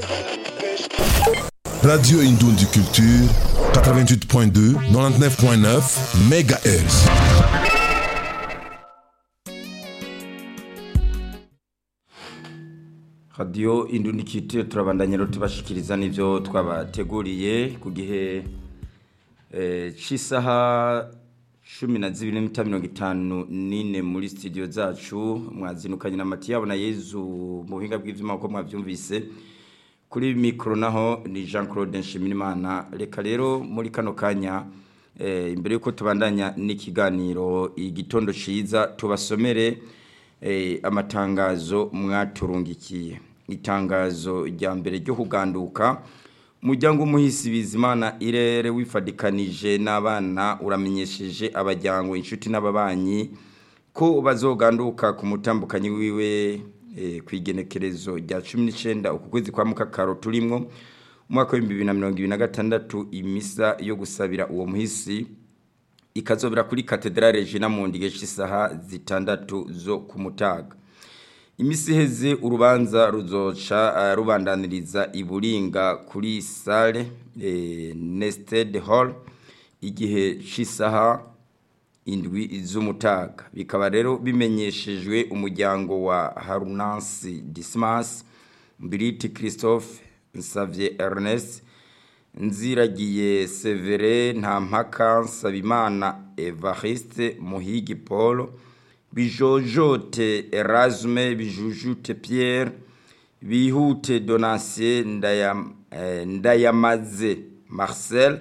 Radio Indundi Culture, 88.2, 99.9 MHz. radiyo indundikite turabandanya rero tubashikiriza n'ibyo twabateguriye ku gihe eh, cy'isaha cumi na zibiri n'iminota mirongo itanu n'ine muri studio zacu mwazinukanye na matiyabo na yezu mu buhinga bw'ibyuma uko mwabyumvise kuri mikoro naho ni jean claude nshimirimana reka rero muri kano kanya eh, imbere y'uko tubandanya n'ikiganiro igitondo cyiza tubasomere eh, amatangazo mwaturungikiye itangazo rya mbere ryo kuganduka umuryango umuhisi bizimana irere wifadikanije n'abana uramenyesheje abajyango inshuti n'ababanyi ko bazoganduka ku mutambukanyi wiwe eh, ku igenekerezo rya cumi n'icyenda uku kwezi kwa mukakaro turimwo umwaka w'ibihumbi bibiri na mirongo ibiri na gatandatu imisa yo gusabira uwo muhisi ikazobera kuri katedrale Regina Mundi gihe isaha zitandatu zo ku mutaga imisi iheze urubanza ruzoca uh, rubandaniriza iburinga kuri sale eh, nested hall igihe c'isaha indwi z'umutaga bikaba rero bimenyeshejwe umuryango wa Harunansi Dismas Mbiriti Christophe Nsavye Ernest nziragiye severe nta mpaka nsabimana evariste muhigi paul bijojote erasme bijujute pierre bihute donatien ndayam, eh, ndayamaze marcel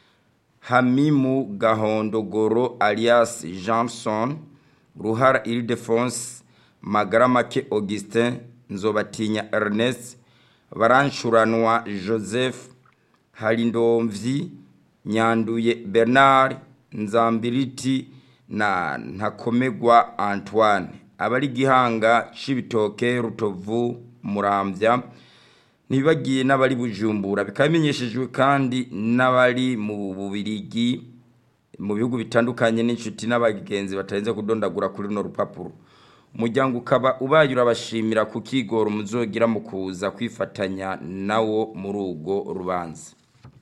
hamimu gahondogoro alias johnson ruhara ildefonse magaramake augustin nzobatinya ernest barancuranwa joseph harindomvyi nyanduye bernard nzambiriti na ntakomegwa antoine abari gihanga cibitoke rutovu muramvya ntibagiye n'abari bujumbura bikaba bimenyeshejwe kandi n'abari mu bubirigi mu bihugu bitandukanye n'inshuti n'abagenzi batarenze kudondagura kuri runo rupapuro umuryango ukaba ubaye urabashimira ku kigoro muzogira mu kuza kwifatanya nawo muri urwo rubanza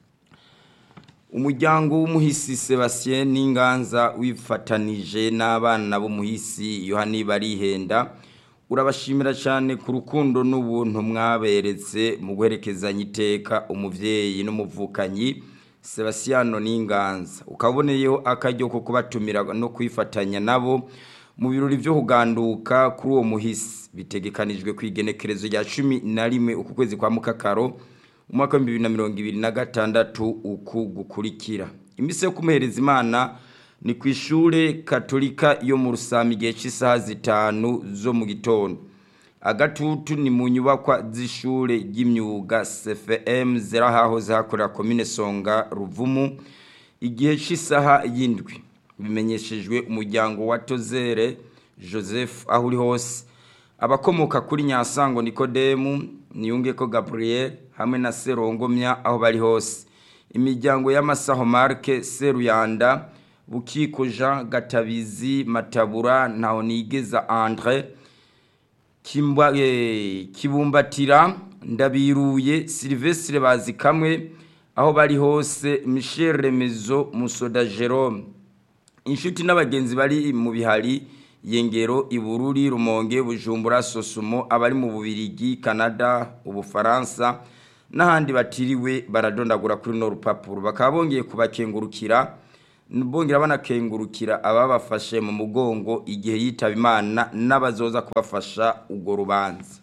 umuryango w'umuhisi sebastien n'inganza wifatanije n'abana b'umuhisi yohani barihenda urabashimira cyane ku rukundo n'ubuntu mwaberetse mu guherekezanya iteka umubyeyi n'umuvukanyi sebastiano n'inganza ukaboneyeho akaryo ko kubatumira no kwifatanya nabo mu birori byo kuganduka kuri uwo muhisi bitegekanijwe ku igenekerezo rya cumi na rimwe uku kwezi kwa mukakaro umwaka wa bibiri na mirongo ibiri na gatandatu uku gukurikira iminsi yo kumuhereza imana ni ku ishuri katolika yo mu rusami igihe cy'isaha zitanu zo mu gitondo agatutu ni mu nyubakwa z'ishuri ry'imyuga cfm ziri ahahoze hakorera komine songa ruvumu igihe cy'isaha y'indwi bimenyeshejwe umuryango wa tozere joseph aho uri hose abakomoka kuri nyasango nikodemu niyungeko gabriel hamwe na serongomya aho bari hose imiryango y'amasaho marke seruyanda bukiko jean gatabizi matabura ntaho nigeza andre kibumbatira ndabiruye silvestre bazi kamwe aho bari hose michel remezo musoda jerome inshuti n'abagenzi bari mu bihari yengero ibururi rumonge bujumbura sosumo abari mu bubirigi canada ubufaransa n'ahandi batiriwe baradondagura kuri no rupapuro bakaba bongeye kubakengurukira bongera banakengurukira ababafashe mu mugongo igihe yitaba imana n'abazoza kubafasha urwo rubanza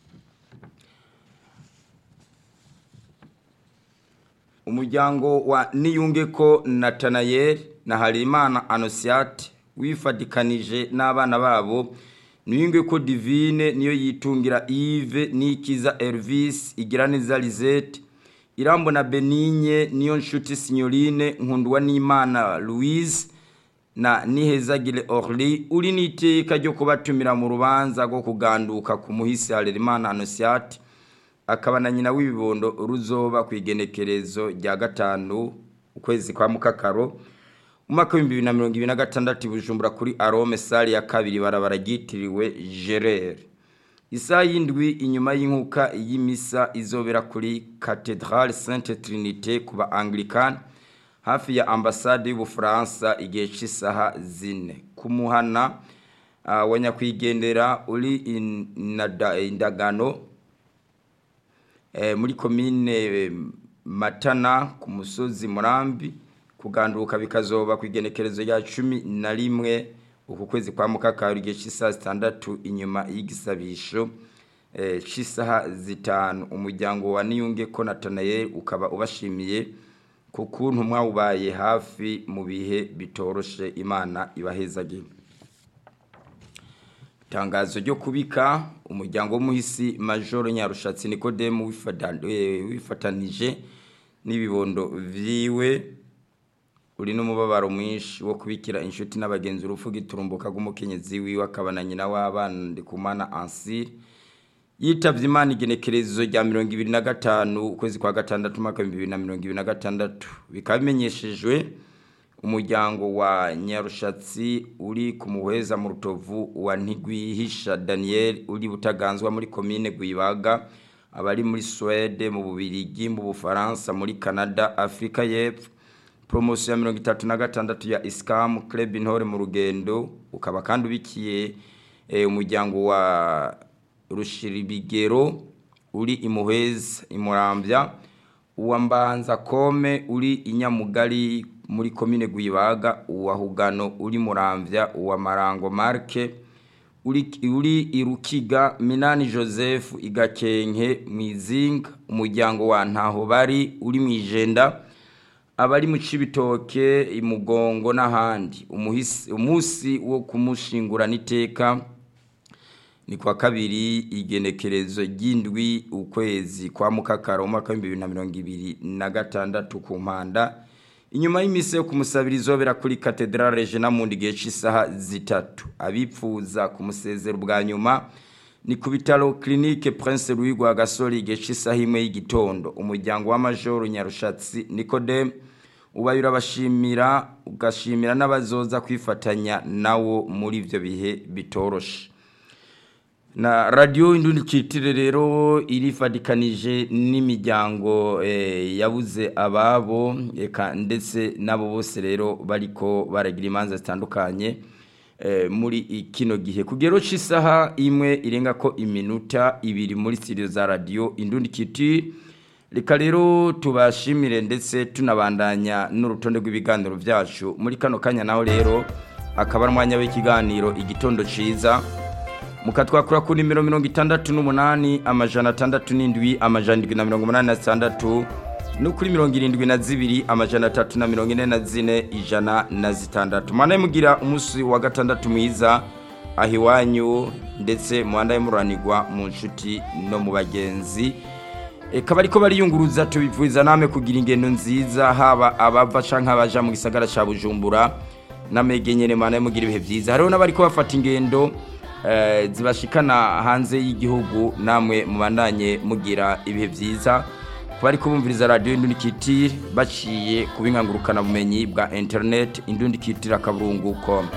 umuryango wa niyungeko natanayeli na harimana anosiate wifadikanije n'abana babo niyunge ko divine niyo yitungira Yves nikiza Elvis igira neza Lisette irambo na Benigne niyo nshuti signorine nkundwa n'Imana Louise na nihezagire Orly uri niteka ryo kubatumira mu rubanza rwo kuganduka ku muhisi Harerimana Anosiate akaba na nyina w'ibibondo ruzoba ku igenekerezo rya gatanu ukwezi kwa mukakaro umwaka w'ibihumbi bibiri na mirongo ibiri na gatandatu bujumbura kuri arome sale ya kabiri barabara ryitiriwe gerere isaha y'indwi inyuma y'inkuka y'imisa izobera kuri cathedrale sainte trinite ku ba anglikani hafi ya ambasade y'ubufaransa igihe cy'isaha zine ku muhana wa nyakwigendera uri indagano muri komine matana ku musozi murambi kuganduka bikazoba ku igenekerezo rya cumi na rimwe uku kwezi kwa mukakaro igihe cy'isaha zitandatu inyuma y'igisabisho cy'isaha zitanu umuryango wa niyunge ko natanayeli ukaba ubashimiye ku kuntu mwawubaye hafi mu bihe bitoroshe imana ibahezagire itangazo ryo kubika umuryango w'umuhisi majoro nyarushatsi nikodemu wifatanije n'ibibondo vyiwe uri n'umubabaro mwinshi wo kubikira inshuti n'abagenzi urupfu giturumbuka rw'umukenyezi wiwe akaba na nyina w'abana ndikumana ansire yitavye imana igenekerezo rya mirongo ibiri na gatanu ukwezi kwa gatandatu umwaka w'ibihumbi bibiri na mirongo ibiri na gatandatu bikaba bimenyeshejwe umuryango wa nyarushatsi uri ku muheza mu rutovu wa ntigwihisha daniel uri butaganzwa muri komine gwibaga abari muri suwede mu bubirigi mu bufaransa muri canada afurika y'epfo poromosiyo ya mirongo itatu na gatandatu ya isikamu club intore mu rugendo ukaba kandi ubikiye umuryango wa rushiribigero uri imuheza imurambya uwa mbanza kome uri inyamugari muri komine gwibaga uwa hugano uri muramvya uwa marango marke uri, uri irukiga minani joseph igakenke mwizinga umuryango wa ntaho bari uri mwijenda abari mu cibitoke imugongo n'ahandi umusi wo kumushingurana iteka ni kwa kabiri igenekerezo ry'indwi ukwezi kwa mukakaro umwaka w'ibihumbi bibiri na mirongo ibiri na gatandatu ku mpanda inyuma y'iminsi yo kumusabira izobera kuri katedrale regina mundi gihe cy'isaha zitatu abipfuza kumusezera ubwa nyuma ni ku bitaro clinique prince louis rwagasore igihe cy'isaha imwe y'igitondo umuryango w'amajoro nyarushatsi nikodemu ubaye urabashimira ugashimira n'abazoza kwifatanya nawo muri ibyo bihe bitoroshe na radiyo indundikitire rero irifadikanije n'imiryango yabuze ababo ndetse n'abo bose rero bariko baragira imanza zitandukanye muri kino gihe kugero cy'isaha imwe irenga ko iminota ibiri muri sitidiyo za radiyo indundikitire reka rero tubashimire ndetse tunabandanya n'urutonde rw'ibiganiro byacu muri kano kanya naho rero akaba ari umwanya w'ikiganiro igitondo cyiza mukatwakura ku nimero mirongo itandatu n'umunani amajana atandatu n'indwi amajana indwi na mirongo umunani na zitandatu no kuri mirongo irindwi na zibiri amajana atatu na mirongo ine na zine ijana na zitandatu mwana mugira umunsi wa gatandatu mwiza aho iwanyu ndetse muhanda muranirwa mu nshuti no mu bagenzi ikaba ariko bariyunguruza tubipfuza namwe kugira ingendo nziza haba abava cyangwa abaja mu gisagara cya bujumbura n'amege nyine mwana mugira ibihe byiza hariho n'abari ko bafata ingendo zibashikana hanze y'igihugu namwe mubandanye mugira ibihe byiza bari kubumviriza radiyo indundikitire baciye ku bumenyi bwa interineti indundikitire akaburunguko